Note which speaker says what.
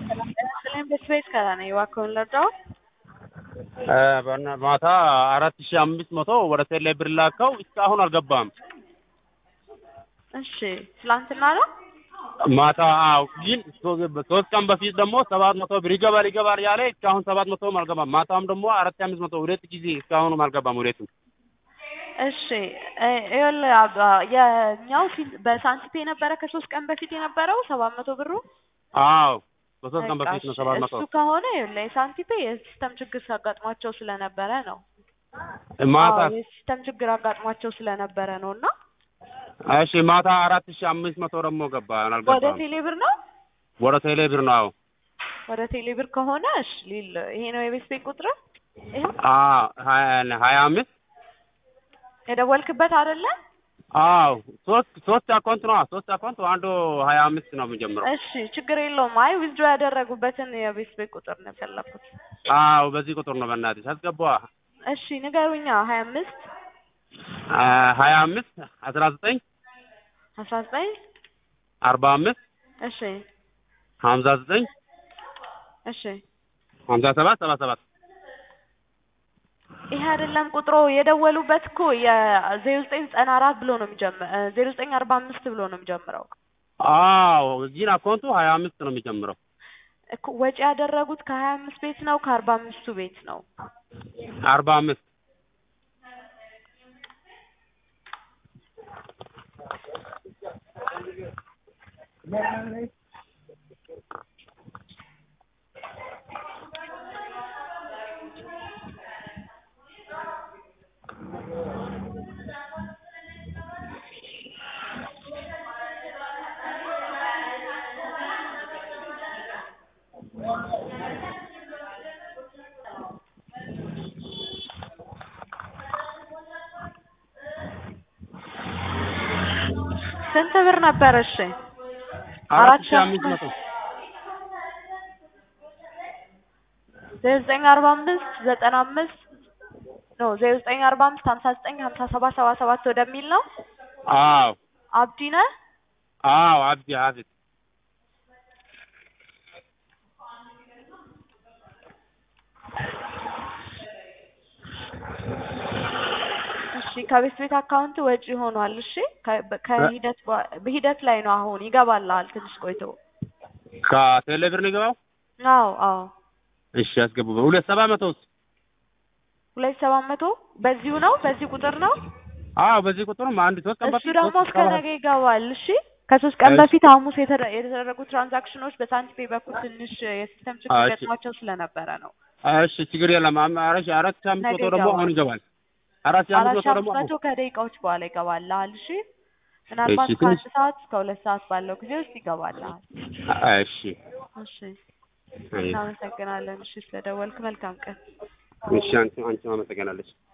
Speaker 1: በስፔስ ከራ ነው እባክዎን ልርዳዎ?
Speaker 2: ማታ አራት ሺህ አምስት መቶ ወደ ቴሌ ብር ላከው እስካሁን አልገባም።
Speaker 1: እሺ ትላንትና ነው?
Speaker 2: ማታ አዎ፣ ግን ሶስት ቀን በፊት ደግሞ ሰባት መቶ ብር ይገባል ይገባል ያለ እስካሁን ሰባት መቶም አልገባም። ማታም ደግሞ አራት ሺህ አምስት መቶ ሁለት ጊዜ እስካሁንም አልገባም ሁለቱም።
Speaker 1: እሺ ይኸውልህ አባ የኛው ፊት በሳንቲፔ ነበረ ከሶስት ቀን በፊት የነበረው ሰባት መቶ ብሩ
Speaker 2: አዎ በሶስት ቀን በፊት ነው ሰባት መቶ
Speaker 1: እሱ ከሆነ ይኸውልህ የሳንቲፔ የሲስተም ችግር ሲያጋጥሟቸው ስለነበረ ነው።
Speaker 2: ማታ
Speaker 1: አዎ የሲስተም ችግር አጋጥሟቸው ስለነበረ ነው እና
Speaker 2: እሺ ማታ አራት ሺህ አምስት መቶ ደግሞ ገባ
Speaker 1: ወደ
Speaker 2: አልገባም።
Speaker 1: ቴሌ ብር ነው
Speaker 2: ወደ ቴሌ ብር ነው አዎ
Speaker 1: ወደ ቴሌ ብር ከሆነ እሺ ሊል ይሄ ነው የቤት ቤት ቁጥር ይኸው
Speaker 2: አዎ ሀያ ሀያ አምስት
Speaker 1: የደወልክበት አይደለ?
Speaker 2: አዎ ሶስት ሶስት አካውንት ነው ሶስት አካውንት አንዱ ሀያ አምስት ነው የሚጀምረው።
Speaker 1: እሺ ችግር የለውም። አይ ዊዝድሮ ያደረጉበትን የቤት ቤት ቁጥር ነው የፈለኩት።
Speaker 2: አዎ በዚህ ቁጥር ነው በእናትሽ አስገባ
Speaker 1: እሺ ንገሩኛ። ሀያ አምስት
Speaker 2: ሀያ አምስት አስራ ዘጠኝ
Speaker 1: አስራ ዘጠኝ
Speaker 2: አርባ አምስት
Speaker 1: እሺ
Speaker 2: ሀምሳ ዘጠኝ
Speaker 1: እሺ
Speaker 2: ሀምሳ ሰባት ሰባ ሰባት
Speaker 1: ይሄ አይደለም ቁጥሩ የደወሉበት እኮ የዜሮ ዘጠኝ ዘጠና አራት ብሎ ነው የሚጀምር ዜሮ ዘጠኝ አርባ አምስት ብሎ ነው የሚጀምረው
Speaker 2: አዎ እዚህን አካውንቱ ሀያ አምስት ነው የሚጀምረው።
Speaker 1: እኮ ወጪ ያደረጉት ከሀያ አምስት ቤት ነው ከአርባ አምስቱ ቤት ነው።
Speaker 2: አርባ አምስት
Speaker 1: ስንት ብር ነበር? እሺ
Speaker 2: አራት ሺህ አምስት መቶ
Speaker 1: ዜሮ ዘጠኝ አርባ አምስት ዘጠና አምስት ኖ ዜሮ ዘጠኝ አርባ አምስት ሀምሳ ዘጠኝ ሀምሳ ሰባት ሰባ ሰባት ወደሚል ነው።
Speaker 2: አዎ
Speaker 1: አብዲ ነህ?
Speaker 2: አዎ አብዲ ሀፊዝ
Speaker 1: እሺ ከቤት ቤት አካውንት ወጪ ሆኗል። እሺ ከ- ከሂደት በ- በሂደት ላይ ነው አሁን ይገባልሃል ትንሽ ቆይቶ።
Speaker 2: ከቴሌ ብር ነው የገባው።
Speaker 1: አዎ አዎ
Speaker 2: እሺ አስገቡ። ሁለት ሰባ መቶ ውስጥ
Speaker 1: ሁለት ሰባት መቶ በዚሁ ነው በዚህ ቁጥር ነው።
Speaker 2: አዎ በዚህ ቁጥርም አንድ ሶስት ቀን
Speaker 1: እሱ
Speaker 2: በፊት
Speaker 1: ደግሞ
Speaker 2: ሶስት
Speaker 1: እስከ
Speaker 2: ሰባ-
Speaker 1: ነገ ይገባል። እሺ ከሶስት ቀን
Speaker 2: እሺ።
Speaker 1: በፊት ሐሙስ የተደ- የተደረጉ ትራንዛክሽኖች በሳንቲፔ በኩል ትንሽ የሲስተም ችግር
Speaker 2: እሺ።
Speaker 1: ገጥሟቸው ስለነበረ ነው።
Speaker 2: እሺ ችግር የለም። አም- አራት ሺህ አራት ሺህ አምስት
Speaker 1: ነገ
Speaker 2: መቶ ደግሞ
Speaker 1: ይገባል።
Speaker 2: አሁን ይገባል። አራት ሺህ አምስት
Speaker 1: አራት
Speaker 2: መቶ
Speaker 1: ሺህ
Speaker 2: ደግሞ
Speaker 1: አምስት መቶ ከደቂቃዎች በኋላ ይገባልሃል። እሺ ምናልባት
Speaker 2: እሺ፣
Speaker 1: ከአንድ
Speaker 2: ትንሽ-
Speaker 1: ሰዓት እስከ ሁለት ሰዓት ባለው ጊዜ ውስጥ ይገባልሃል።
Speaker 2: እሺ
Speaker 1: እሺ
Speaker 2: አይ፣
Speaker 1: እናመሰግናለን። እሺ ስለደወልክ መልካም ቀን።
Speaker 2: እሺ አንቺ አንቺ አመሰግናለች።